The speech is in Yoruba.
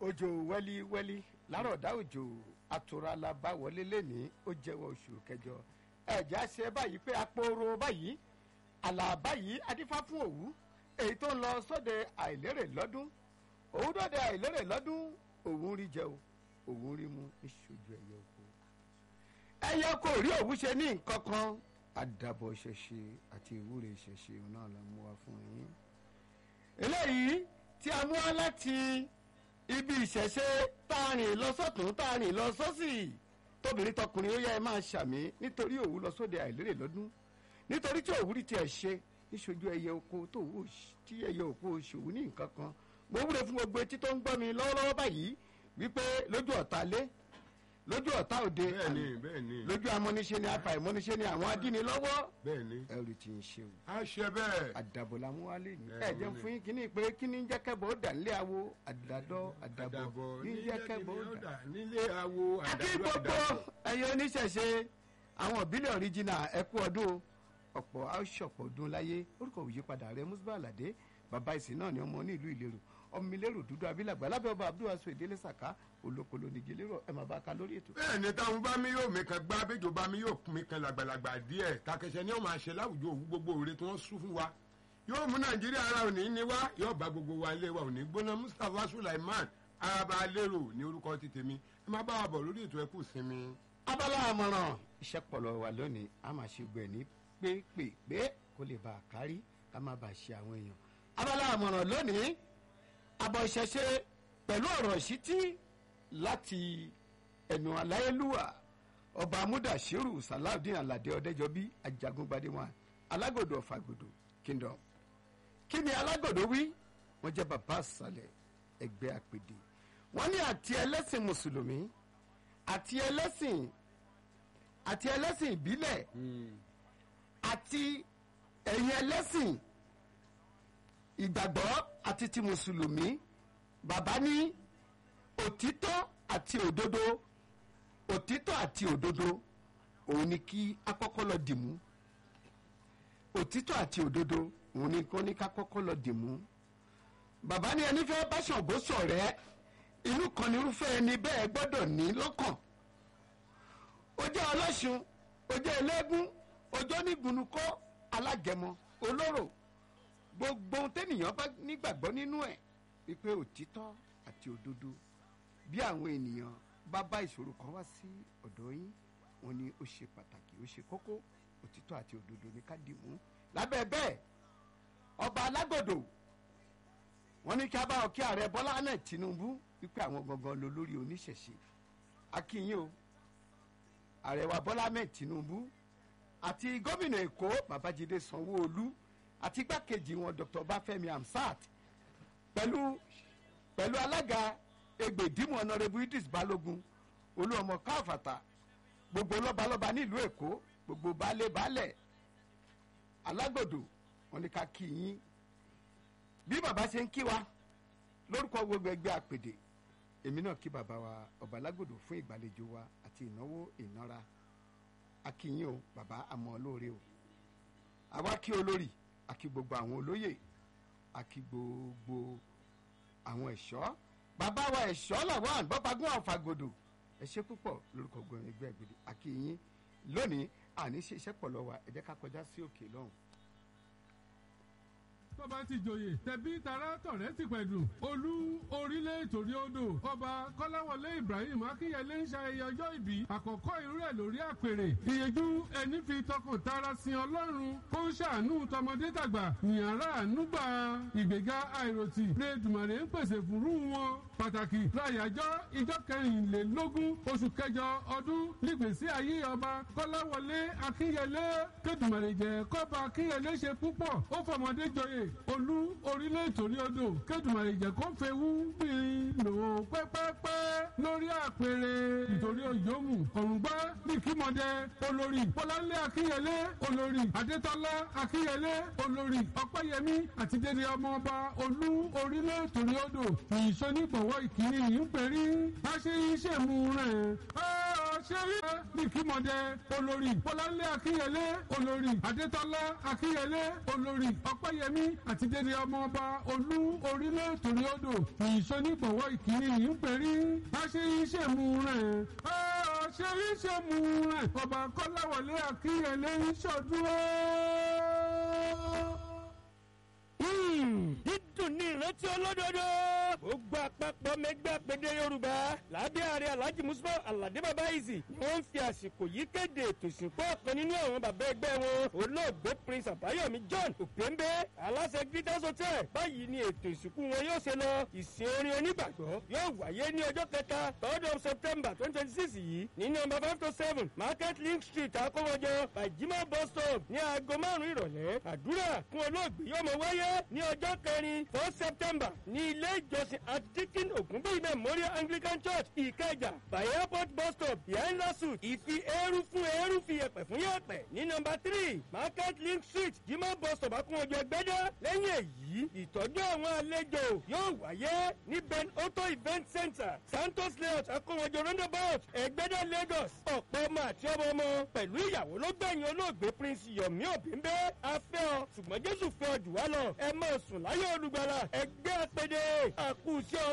òjò wẹ́líwẹ́lí lárọ̀dá òjò àtúrálá bá wọlé lẹ́ni ó jẹ́wọ́ oṣù kẹjọ ẹ̀já ṣe báyìí pé apòrò báyìí àlà báyìí adífá fún òwú èyí tó ń lọ sóde àìlérè lọ́dún òwú dọ́dẹ àìlérè lọ́dún òwú rí jẹ o òwú rí mu ìṣojú ẹ̀yẹ oko ẹ̀yẹ oko rí òwú ṣe ní nǹkan kan àdàbọ̀ ṣẹṣe àti ìwúre ṣẹṣe náà la mú wa fún yín eléyìí tí a mú wá láti ibi ìṣẹ̀ṣe tá a rìn lọ sọ́tún tá a rìn lọ sọ́sì tóbìnrin tọkùnrin ó yẹ ẹ máa ṣàmì nítorí òwú lọ sóde àìlérè lọ́dún nítorí tí òwú rí tiẹ̀ ṣe níṣojú ẹyẹ oko tó wù tí ẹyẹ oko ṣòwò ní nǹkan kan mo wúre fún gbogbo etí tó ń gbọ́ mi lọ́wọ́lọ́wọ́ báyìí wípé lójú ọ̀tá lé lójú ọ̀tá òde bẹ́ẹ̀ni bẹ́ẹ̀ni lójú amọ́niṣe ni afa ìmọ́niṣe ni àwọn adínilọ́wọ́ bẹ́ẹ̀ni ẹrù tí ń ṣe o a ṣe bẹ́ẹ̀ àdàbọ̀ la mú wálé ní. Ẹ, ẹ jẹ́ wọ́n ní. fún yín kíní pé kíní ń jẹ́ kẹ́bọ̀ ó dà nílé awo àdàdọ́ àdàbọ̀ àdàbọ̀ ní jẹ́ kẹ́bọ̀ ó dà. nílé awo akí àdàbọ̀ gbogbo àdàbọ̀ ẹyẹ oníṣẹ̀ṣe àwọn ìbílẹ̀ ọ̀ríjìnà ẹ̀kú ọdún o. ọ̀pọ̀ aṣọ̀pọ̀ ọdún láyé orúkọ òyípadà rẹ Musba Alade bàbá ìsìn náà ni ọmọ ní ìlú ìlérò ọmọ ìlérò dúdú abilàgbà lábẹ́ ọba abdulwasu ìdílé sàká olókòló nìgí lérò ẹ̀ máa bá a ka lórí ètò. bẹ́ẹ̀ni táwọn bá mi yóò mi kan gbá bẹ́jọ bá mi yóò mi kan làgbàlagbà díẹ̀ takẹsẹ ni ó máa ṣe láwùjọ òwú gbogbo òre tí wọ́n sún fún wa yóò mú nàìjíríà ara òní ní wá yóò bá gbogbo wa ilé wa òní gbóná Mustapha Sulaiman araba lérò ní orúkọ ti tèmi ẹ má bá wa bọ̀ lórí ètò ẹkú sinmi. abala àmọ̀ràn iṣẹ́ pọ̀lọ̀ wà lónìí a máa ṣe gbẹ̀ ní pépèpé kó lè bá a kárí ká má bàa ṣe àwọn èèyàn. abala àmọ̀ràn lónìí abọ́ ìṣẹ̀ṣe pẹ̀lú ọ̀rọ̀ ìṣítí láti ẹnu aláyélúwà ọba amúdàṣírù salawudeen aládé ọdẹjọbí ajagungbadé wọn alágòdò ọ̀fàgòdò kingdom kí ni alágòdò wí wọ́n jẹ́ bàbá àṣàlẹ̀ ẹgbẹ́ àpèdè wọ́n ní àti ẹlẹ́sìn mùsùlùmí àti ẹlẹ́sìn àti ẹlẹ́sìn ìbílẹ̀ àti ẹ̀yin ẹlẹ́sìn ìgbàgbọ́ àti ti mùsùlùmí bàbá ní òtítọ́ àti òdodo òtítọ́ àti òdodo òun ni kí akọ́kọ́ lọ dìmú òtítọ́ àti òdodo òun ni kí wọ́n ní ká kọ́kọ́ lọ dìmú bàbá ní ẹni fẹ́ bá Ṣàngó ṣọ̀rẹ́ inú kan ní irúfẹ́ ẹni bẹ́ẹ̀ gbọ́dọ̀ ní lọ́kàn ó jẹ́ ọlọ́ṣun ó jẹ́ ẹlẹ́gún ọjọ́ nígunukọ́ alágẹmọ olóró gbogbo ohun tẹ́nìyàn bá nígbàgbọ́ nínú ẹ̀ wípé òtítọ́ àti òdodo bí àwọn ènìyàn bá bá ìṣòro kan wá sí ọ̀dọ̀ yín wọn ni ó ṣe pàtàkì ó ṣe kókó òtítọ́ àti òdodo ní ká dìmú lábẹ́ bẹ́ẹ̀ ọba alágbòdo wọn ní kí a bá ọ kí ààrẹ Bọ́lá Ahmed Tinubu wípé àwọn gangan ló lórí oníṣẹ̀ṣe akínyìn o ààrẹ wa Bọ́lá Ahmed Tinubu àti gómìnà Èkó Babájídé Sanwó-Olú àti igbákejì wọn Dr. Bafẹ́mi Hamsat pẹ̀lú pẹ̀lú alága egbèdìmọ̀ ọ̀nàrẹ́bù Idris Balógun olúọmọ káfàtà gbogbo lọ́balọ́ba nílùú Èkó gbogbo baálé baálẹ̀ alágbòdo wọn ni ká kí yín bí bàbá ṣe ń kí wa lórúkọ gbogbo ẹgbẹ́ àpèdè èmi náà kí bàbá wa ọba alágbòdo fún ìgbàlejò wa àti ìnáwó ìnára akínyìn o bàbá àmọ́ lóore o àwa kí olórí àkí gbogbo àwọn olóyè àkí gbogbo àwọn ẹ̀ṣọ́ bàbá wa ẹ̀ṣọ́ làwọn àgbọ̀pagún àfàgòdò ẹ ṣé púpọ̀ lórúkọ gbọ̀n ẹgbẹ́ ìgbèdè akínyìn lónìí àní ṣe iṣẹ́ pọ̀ lọ́wọ́ ẹ jẹ́ ká kọjá sí òkè lọ́hùn. tó bá ti joyè tẹ̀bí tara tọ̀rẹ́ ti pẹ̀lú olú orílẹ̀ ìtòrí odò ọba kọ́láwọlé ibrahim akínyẹlé ń ṣayẹyẹ ọjọ́ ìbí àkọ́kọ́ irú ẹ̀ lórí àpèrè ìyẹjú ẹni fi tọkàn tara sin ọlọ́run kó ń ṣàánú tọmọdé tàgbà ìyàrá ànúgbà ìgbéga àìròtì lẹ́dùmọ̀rẹ́ ń pèsè fúrú wọn pàtàkì láyàjọ́ ìjọ kẹrìnlélógún oṣù kẹjọ ọdún nígbèsí ayé ọba kọ́láwọlé akínyẹlé kẹdùmọ̀rẹ́ jẹ́ kọ́ba akínyẹlé ṣe púpọ̀ ó fọmọdé joyè olú orílẹ̀ ìtòrí odò kẹ́dùmarè jẹ́ kó fẹ́ wú gbìn lò pẹ́pẹ́pẹ́ lórí àpèrè ìtòrí òyòmù ọ̀rùngbá ní kímọ̀dé olórí bọ́láńlé akínyẹlé olórí adétọ́lá akínyẹlé olórí ọ̀pẹ́yẹmí àti dédé ọmọọba olú orílẹ̀ ìtòrí odò ìṣonígbọ̀wọ́ ìkíni yìí ń pèrí bá ṣe iṣẹ́ mu rẹ̀ ó ṣeré nìkímọ̀dé olórí bọ́láńlé akínyẹlé olórí adétọ́lá akínyẹlé olórí ọ̀pẹ́yẹmí àti dédé ọmọọba olú orílẹ̀ torí odò ìṣonígbọ̀wọ́ ìkíni yìí ń perí aṣèyíṣẹ́mu rẹ̀ aṣèyíṣẹ́mu rẹ̀ ọba kọ́láwọlé akínyẹlé ń ṣọdún dídùn ní ìrántí olódodo. ó gba àpapọ̀ mẹ́gbẹ́ àpèdè yorùbá lábẹ́ ààrẹ alhaji musa alade baba izi ni wọ́n ń fi àsìkò yìí kéde ètò ìsìnkú ọ̀kan nínú àwọn bàbá ẹgbẹ́ wọn olóògbé prince àbáyọ̀mí john òpéńbé aláṣẹ greatest hotel báyìí ni ètò ìsìnkú wọn yóò ṣe lọ ìsìn orin onígbàgbọ́ yóò wáyé ní ọjọ́ kẹta third of september twenty twenty six yìí ní nọmba five to seven market link street akówọjọ bajima bus stop ní aago márùn-ún ìrọ̀lẹ́ àdúrà fún olóògbé yóò mọ wáyé ní ọjọ́ kẹrin four september ní ilé ìjọsìn antikin ògúnbíyì memorial anglican church ìkẹjà by airport bus stop behind lasut ìfi eérú fún eérú fi yẹpẹ fún yẹpẹ ní nọmba three market link street jimá bus stop akúnwọjọ ẹgbẹdẹ lẹ́yìn èyí ìtọ́jú àwọn àlejò yóò wáyé ní ben auto event center santos layout akúnwọjọ roundabout ẹgbẹdẹ lagos ọ̀pọ̀ ọmọ àti ọmọ ọmọ pẹ̀lú ìyàwó ló gbẹ̀yìn olóògbé prince yomi obìnbẹ́ afẹ́ ọ ṣùgbọ́n jésù fẹ́ ọ jù wá lọ ẹ máa sùn láyé olùgbàlà ẹgbẹ́ apẹ̀dẹ̀ àkùsí ọ